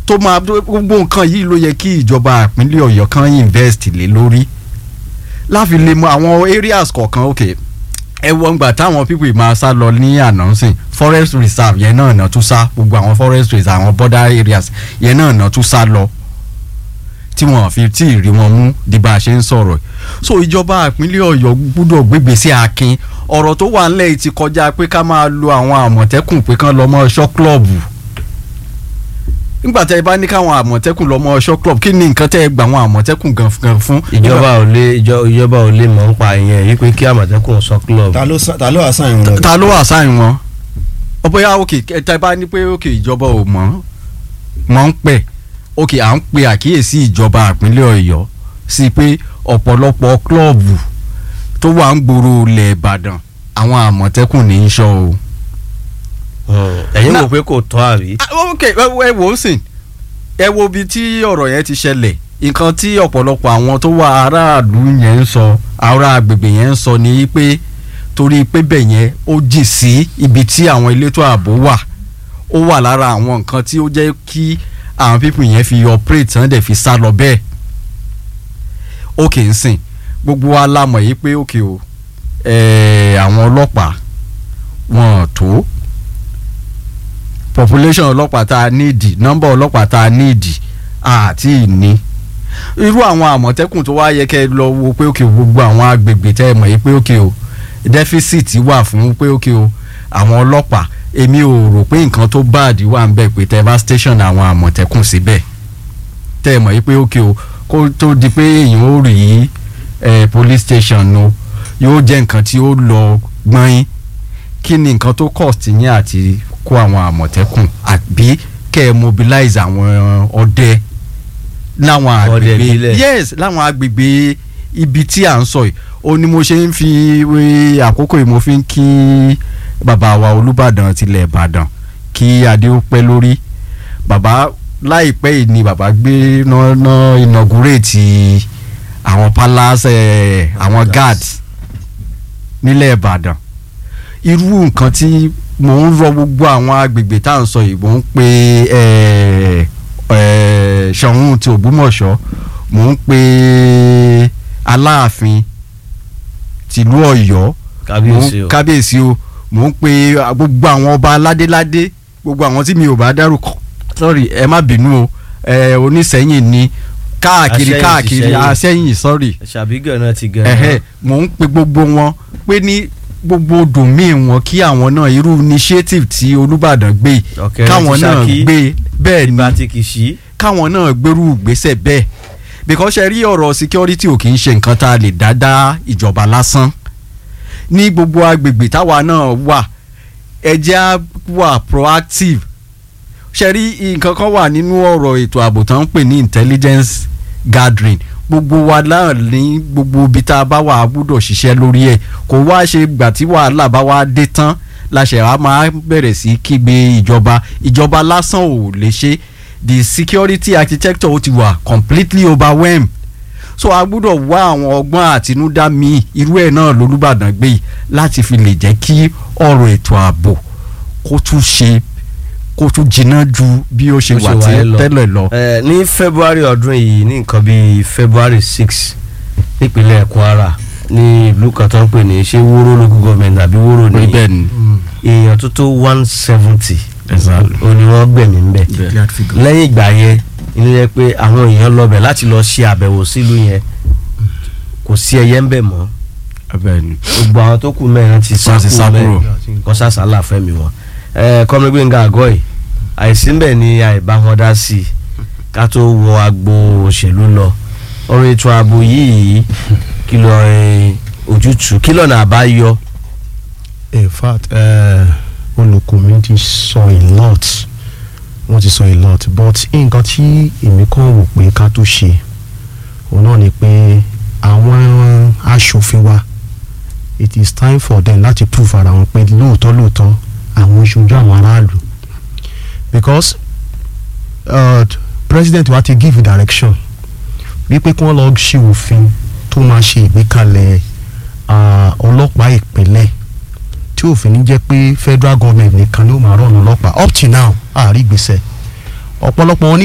tó máa gbogbo nǹkan yìí ló yẹ kí ìjọba ìpínlẹ̀ ọ̀yọ́ kan invest lé lórí láfi lè mọ àwọn areas kọ̀ọ̀kan ok ẹ wọ ngbà táwọn people máa sá lọ ní ànánsìn forest reserve yẹn náà náà tún sá gbogbo àwọn forest reserve àwọn border areas yẹn náà náà tún sá lọ tí wọn fi tí ì rí wọn mú di bá a ṣe ń sọ̀rọ̀ so ìjọba ìpínlẹ̀ ọ̀yọ́ gbúdọ̀ gbégbèsè akin ọ̀rọ̀ tó wà ńlẹ̀ yìí ti kọjá pé ká máa lo àwọn àmọ̀tẹ́kùn pé kán lọ mọ́ ṣọ́ klọ́ọ̀bù nígbà tẹ́ ẹ bá ní káwọn àmọ̀tẹ́kùn lọ mọ́ ṣọ́ klọ́ọ̀bù kí ni nǹkan tẹ́ ẹ gbà àwọn àmọ̀tẹ́kùn gan fún. ìjọba ò lè ìjọ- ìjọba ò lè mọ̀ ń pa ìyẹn yìí pé kí àmọ̀tẹ́kùn sọ club. ta ló sa- ta ló àṣà ìrìn lọ. ta ló wà sáyìn wọn ọbẹ̀yà òkè tẹ́ bá ní pé òkè ìjọba ò mọ̀ mọ̀ ń pẹ̀ òkè à ń pe àkíyèsí ìjọba ìpínlẹ̀ ọ̀yọ́ sí pé ọ̀pọ̀lọpọ̀ klọ́ọ̀bù tó wà ń gbòòrò ilẹ̀ ìbàdàn àwọn àmọ̀tẹ́kùn ní í ṣọ́ o. Hmm. ẹ̀yin Na- wò pé kò tọ́ àrí. Ah, ok ẹ wo- ẹ wò ó sìn ẹ wo ibi tí ọ̀rọ̀ yẹn ti ṣẹlẹ̀ nǹkan tí ọ̀pọ̀lọpọ̀ àwọn tó wà aráàlú yẹn ń sọ ará agbègbè yẹn ń sọ ni pé torí pé bẹ̀ yẹn ó jìn sí ibi tí àwọn elétò ààbò wà ó wà lára àwọn nǹkan tí ó jẹ́ kí àwọn pípù yẹn fi operate tán dẹ̀ fi sá lọ bẹ́ẹ̀ ok ń sìn gbogbo wa la mọ̀ yìí pé ok o ẹ̀ẹ́ àwọn ọlọ́pàá wọn ò tó population ọlọ́pàá tá a níìdì nọ́mbà ọlọ́pàá tá a níìdì àti ìní irú àwọn àmọ̀tẹ́kùn tó wá yẹ kẹ́ ẹ lọ wo pé òkè gbogbo àwọn agbègbè tẹ́ ẹ mọ̀ yìí pé òkè o deficit wà fún pé òkè o àwọn ọlọ́pàá èmi ò rò pé nǹkan tó báàdì wà ń bẹ̀ pé tẹ́ ẹ bá station àwọn àmọ̀tẹ́kùn síbẹ̀ tẹ́ ẹ mọ̀ yìí pé òkè o kó tó di pé èèyàn ó rí eh, police station o yóò jẹ́ nǹkan tí ó lọ gbọ́n kí ni nǹkan tó cost yín àti kó àwọn àmọ̀tẹ́kùn àbí kẹ́ ẹ mobilize àwọn ọdẹ láwọn Ọdẹ agbègbè ìbílẹ̀. yes láwọn agbègbè ibi tí à ń sọ yìí ó ní mo ṣe ń fi wé àkókò yìí mo fi ń kí bàbá wa olùbàdàn tilẹ̀ ìbàdàn kí adé ó pẹ́ lórí bàbá láìpẹ́ yìí ni bàbá gbé náà inaugurate àwọn palace eh, àwọn guards nílẹ̀ ìbàdàn irú nǹkan tí mò ń rọ gbogbo àwọn agbègbè tá à ń sọ yìí mò ń pe eh, eh, Ṣọ̀ún ti Ògbómọ̀ṣọ́ mò ń pe Aláàfin tìlú Ọ̀yọ́ kábíyèsí mò ń- o. kábíyèsí o mò ń pe gbogbo àwọn ọba aládéládé gbogbo àwọn tí mi ò bá dárúkọ sorry ẹ má bínú o ẹ onísẹ́yìn ni káàkiri Aṣẹ́yìn ti káàkiri Ṣẹ́yìn. àṣẹyìn sorry ṣàbígàn náà ti gan. ẹ̀hẹ́ mò ń pe gbogbo wọn pé ní gbogbo dòmíì wọn kí àwọn náà irú initiative tí Olúbàdàn gbé yìí, Ọ̀kẹ́rẹ́ káwọn ti náà Ṣakí. gbé bẹ́ẹ̀ ni ìgbà tí kì í ṣí. káwọn náà gbèrú ìgbésẹ̀ bẹ́ẹ̀ because ṣe rí ọ̀rọ̀ security ò kì í ṣe nǹkan tá a lè dáadáa ìjọba lásán ní gbogbo agbègbè táwa náà wà ẹ jẹ́ á wà proactive ṣe rí nǹkan kan wà nínú ọ̀rọ̀ ètò ààbò tó ń pè ní intelligence gathering gbogbo wa náà ní gbogbo ibi tá a bá wà á gbúdọ̀ ṣiṣẹ́ lórí ẹ̀ kò wá ṣe gbà tí wàhálà bá wá dé tán láṣẹ wa máa bẹ̀rẹ̀ sí kígbe ìjọba ìjọba lásán ò lè ṣe the security architecture ó ti wà completely overwhelmed so a gbúdọ̀ wá àwọn ọgbọ́n àtinúdá míì irú ẹ̀ náà lolúbàdàn gbé yìí láti fi lè jẹ́ kí ọ̀rọ̀ ètò ààbò kó tún ṣe kó tún jiná ju bí ó ṣe Bó ṣe wà wà tí- yẹn lọ. tẹ́lẹ̀ lọ. ẹ ní february ọdún yìí ní nǹkan bíi february six nípínlẹ̀ kwara ní ìlú kan tó ń pè ní ṣé wóró local government àbí wóró ní bẹ́ẹ̀ ni èèyàn tó tó one seventy Exactly. ó ní wọ́n gbẹ̀mí ń bẹ̀ Declared figure. lẹ́yìn ìgbà yẹn inú yẹ pé àwọn èèyàn lọ bẹ̀ láti lọ ṣe àbẹ̀wò sílùú yẹn kò sí ẹyẹ ń bẹ̀ mọ́ bẹ́ẹ̀ ni gbogbo àwọn tó kù mẹ́rin ti sá Wọ́n ti sá kúrò kúrò. mẹ́rin kọ́ sàṣàlà fẹ́mi wọn. ẹ kọ́mi gbẹ̀ngà àgọ́ yìí àìsí ń bẹ̀ ni àìbá wọn dá sí i ká tó wọ agbo òṣèlú lọ ọ̀rọ̀ ètò ààbò yìí kí lọ ẹ, ojútùú kí lọ́nà àbáyọ. in fact uh, olùkọ́ mi ti sọ a lot wọ́n ti sọ a lot but nǹkan tí èmi kàn wò pé ká tó ṣe òun náà ni pé àwọn aṣòfin wa it is time for them láti prove ara wọn pé lóòótọ́ lóòótọ́ àwọn ṣojú àwọn aráàlú because uh, president wa ti give direction wípé kí wọ́n lọ ṣe òfin tó máa ṣe ìgbékalẹ̀ ah, ọlọ́pàá ìpínlẹ̀ tí òfin ní jẹ́ pé federal government nìkan ló máa rọ̀nà ọlọ́pàá up till now àárí gbèsè ọ̀pọ̀lọpọ̀ wọn ní